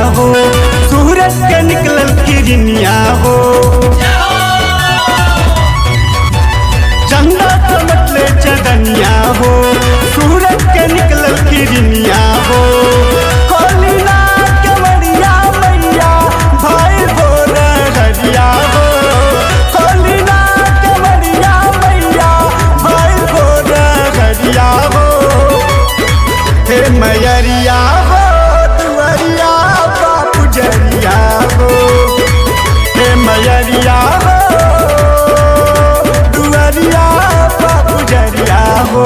हो सूरज के निकलल किरनिया हो चंदा चमटले चदनिया हो सूरज के निकलल किरनिया हो कोलिना के मरिया मैया भाई भोर हरिया हो कोलिना के मरिया मैया भाई भोर हरिया हो हे मैयरिया हो दुअरिया बापू जरिया हो हे मैयरिया हो दुअरिया बापू जरिया हो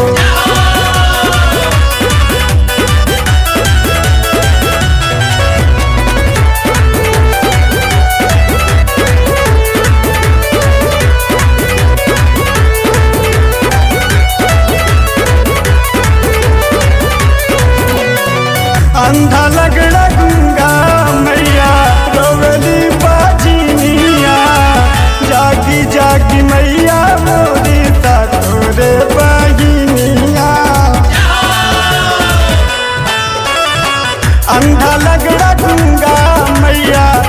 अंधा लगड़ा गंगा मैया रोवली बाजिनिया जागी जागी मैया मोरी ता तोरे बहिनिया अंधा लगड़ा गंगा मैया